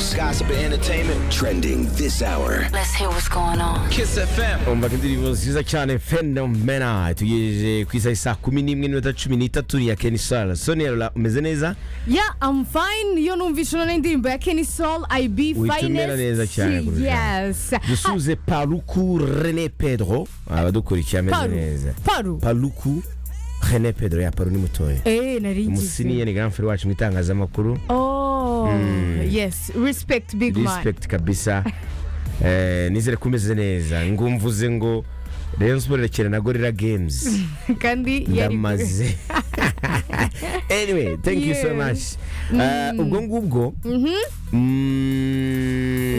news, gossip, and entertainment trending this hour. Let's hear what's going on. Kiss FM. umva ko indirimbo nziza cyane fenomena tugejeje ku isaha saa kumi n'imwe n'iminota cumi n'itatu ni iya keni sara sonia rura umeze neza Yeah, I'm fine. Iyo numvise uno n'indirimbo ya Kenny Soul, I be Witwa finest. umera neza cyane kurusha. Yes. dusuze paruku rene pedro abadukurikiye ameze Paru. neza Paru. paruku rene pedro ya paru ni mutoya Eh, nari ngize. umusiniya ni granferi wacu mu itangazamakuru Oh, yes. Respect big man. respect kabisa eh, nizere ko umeze neza ngumvuze ngo rayon sport irakina na gorilla games Kandi yari ndamaze anyway thank you so Yeah. much Eh, ubwo ngubwo mm,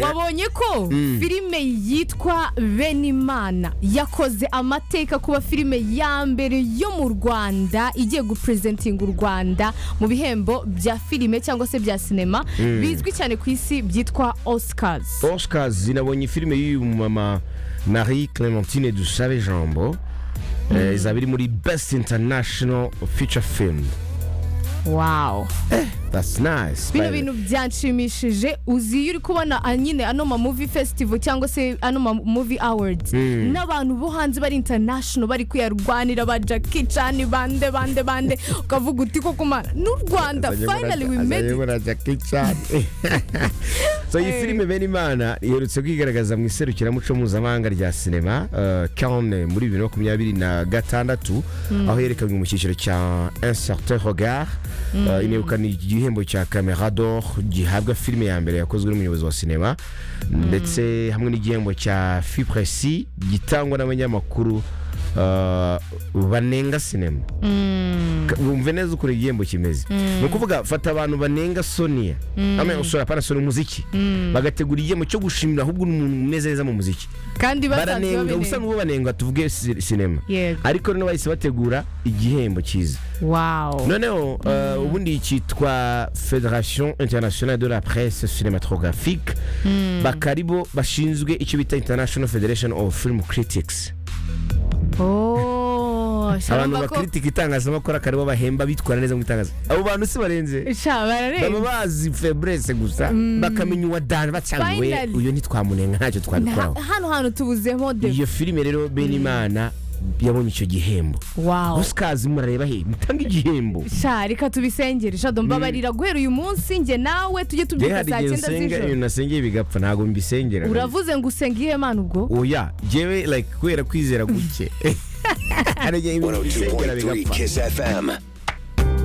wabonye ko filime yitwa benimana yakoze amateka kuba filime ya mbere yo mu rwanda igiye gupurezentinga u rwanda mu bihembo bya filime cyangwa se bya sinema bizwi cyane ku isi byitwa oscars oscars nabonye filime y'uyu mama marie clementine dusabe jambo eh, izaba iri muri best international feature film wow that's nice bino By- bintu byanshimishije uzi iyo uri kubona ah, nyine ano ma movie festival cyangwa se ano ma movie awards n'abantu bo hanze bari international bari kuyarwanira ba Jackie Chan bande bande bande ukavuga uti koko mana n'u Rwanda Azanye muri- finally we azanye made it muri Jackie Chan. so iyi filime bene imana iherutse kwigaragaza mu iserukiramuco mpuzamahanga rya sinema eh, Cannes muri bibiri na makumyabiri na gatandatu aho yerekanywe mu cyiciro cya un certain regard Eh, inegukana igihembo cya camera d'or gihabwa filime ya mbere yakozwe n'umuyobozi wa sinema ndetse hamwe n'igihembo cya fipresi gitangwa n'abanyamakuru eh, banenga sinema Ka- wumve neza ukuntu igihembo kimeze ni ukuvuga fata abantu banenga sonia amenya usora pana sonia umuziki bagategura igihembo cyo gushimira ahubwo umuntu umeze neza mu muziki kandi basanzwe baranenga ubusa babirenga n'ubu banenga tuvuge si- sinema Yego. ariko rero bahise bategura igihembo cyiza wow noneho eh, ubundi cyitwa federation internationale de la presse cinematographique bakaribo bashinzwe icyo bita international federation of film critics oh abantu sharamba ko bakritika itangazamakuru akaribo bahemba bitwara neza mu itangazo abo bantu si barenze sha baba bararenga bazi febrese gusa bakamenya uwadani bacanguye Finally. uyu ntitwamunenga ntacyo twabikoraho Nta- hano hantu tubuzemo de iyo filime rero benimana yabonye icyo gihembo wow osikazi murareba he mutanga igihembo sha reka tubisengere sha mbabarira guhera uyu munsi njye nawe tujye Njye tubyuka hari saa igihe cyenda nsenga z'ijoro ibintu nasengeye bigapfa ntabwo mbisengera uravuze ngo usenge iyihe mana ubwo oya jewe like kubera kwizera guke hari igihe ibintu nsengera 102.3 bigapfa Kiss FM.